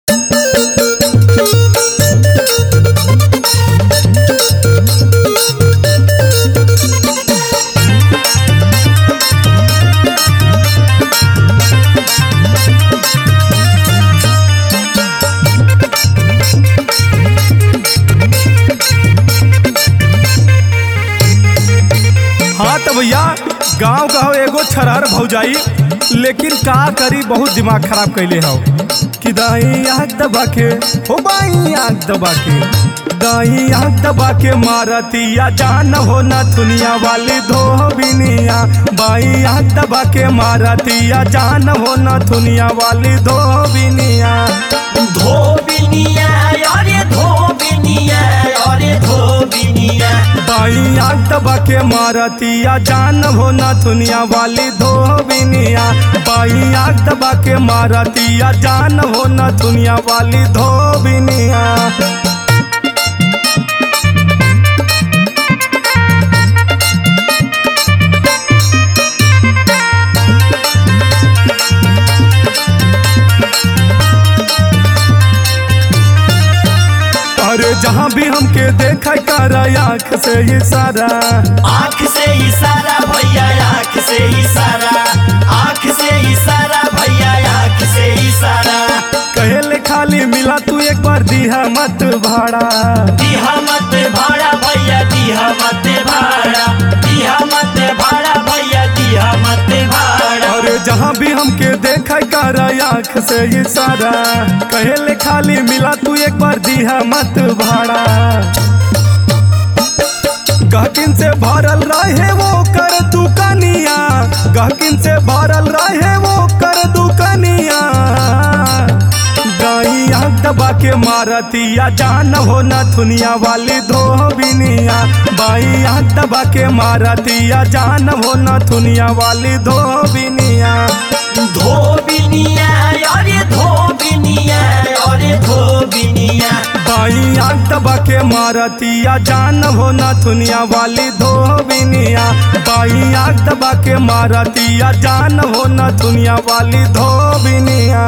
हाँ तो भैया गांव गाँव एगो छरार भौजाई लेकिन का करी बहुत दिमाग खराब कैले हौ कि दाई आग दबा के हो बाई आग दबा के दाई आग दबा के मारतिया जान हो न दुनिया वाली धोबिनिया बाई आग दबा के मारतिया जान हो न दुनिया वाली धोबिनिया धोबिनिया अरे धोबिनिया अरे धोबिनिया बाई आग दबा के मारतिया जान हो न दुनिया वाली धोबिनिया बाई आग दबा के मारतिया जान हो न दुनिया वाली धोबिनिया अरे जहाँ भी हमके देखा कर आँख से इशारा आँख से इशारा भैया आँख से इशारा आँख से इशारा भैया आँख से इशारा कहेले खाली मिला तू एक बार दिहा मत भाड़ा दिहा मत भाड़ा भैया दिहा मत भाड़ा दिहा मत भाड़ा भैया दिहा मत भाड़ा अरे जहाँ भी हमके देखा कर आँख से इशारा कहेले खाली मिला तू एक बार दिहा मत भाड़ा गहकिन से भरल रहे वो कर दुकनिया गहकिन से भरल रहे वो कर दुकनिया गाई आँख दबा के मारतिया जान हो न दुनिया वाली धोबिनिया बाई आँख दबा के मारतिया जान हो न दुनिया वाली धोबिनिया धोबिनिया अरे धोबिनिया अरे धोबिनिया बाई आँख दबा के मारतिया जान हो न दुनिया वाली धोबिनिया बाई आँख दबा के मारतिया जान हो न दुनिया वाली धोबिनिया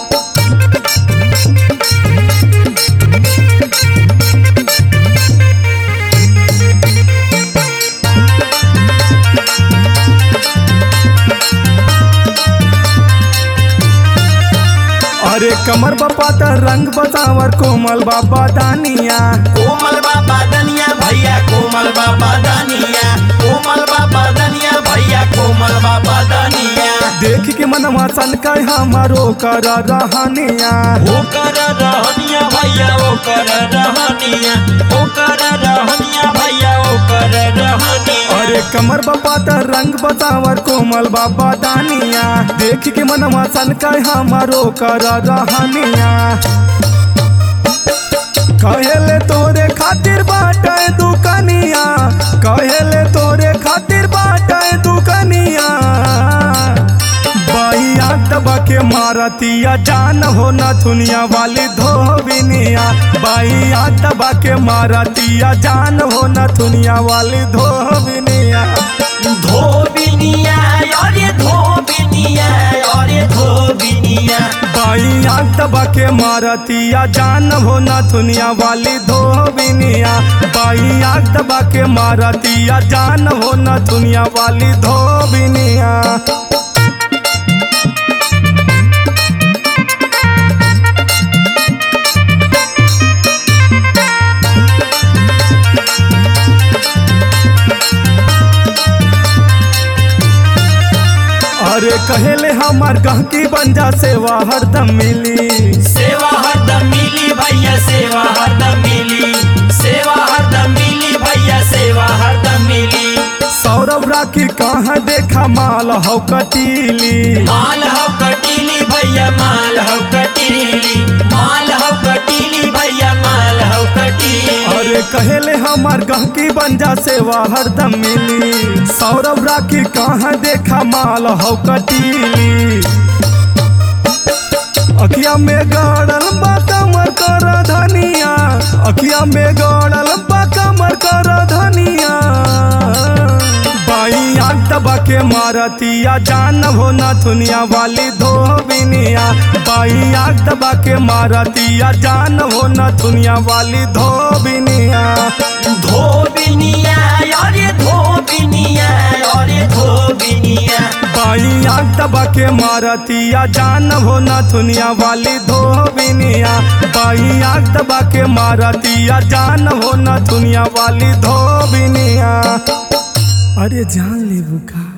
अरे कमर बापा त रंग बसावर कोमल बाबा दानिया कोमल बाबा दनिया भैया कोमल बाबा दनिया कोमल बाबा दनिया भैया कोमल बाबा दनिया देख के मनवा सन का हमारो कर रहनिया ओ कर रहनिया भैया ओ कर रहनिया ओ कर रहनिया भैया ओ कर रहनिया अरे कमर बापा त रंग बसावर कोमल बाबा दानिया देख के मनवा सन का हमारो कर रहनिया कहेले तोरे खातिर बाटे दुकनिया कहेले तोरे खातिर बाटे दुकनिया बाई आँख दबा के मारतिया जान हो न दुनिया वाली धोबिनिया बाई आँख दबा के मारतिया जान हो न दुनिया वाली धोबिनिया धोबिनिया अरे धोबिनिया अरे धोबिनिया बाई आँख दबा के मारतिया जान हो न दुनिया वाली धोबिनिया बाई आँख दबा के मारतिया जान हो न दुनिया वाली धोबिनिया अरे कहेले हमार गहकी बन जा सेवा हरदम मिली सेवा हरदम मिली भैया सेवा हरदम मिली सेवा हरदम मिली भैया सेवा हरदम मिली सौरभ राखी कहाँ देखा माल हो कटीली माल हो कटीली भैया माल हो कटीली माल हो कटीली भैया माल हो कटीली अरे कहेले हमार गहकी बन जा सेवा हरदम मिली सौरभ राखी कहाँ देखा माल हो कटीली अखिया में गड़ल बा कमर कर धनिया अखिया में गड़ल बा कमर कर धनिया बाई आँख दबा के मारतिया जान हो न दुनिया वाली धोबिनिया बाई आग दबा के मारतिया जान हो न दुनिया वाली धोबिनिया धोबिनिया अरे धोबिनिया अरे धोबिनिया बाई आग दबा के मारतिया जान हो न दुनिया वाली धोबिनिया बाई आग दबा के मारतिया जान हो न दुनिया वाली धोबिनिया अरे जान ले बुका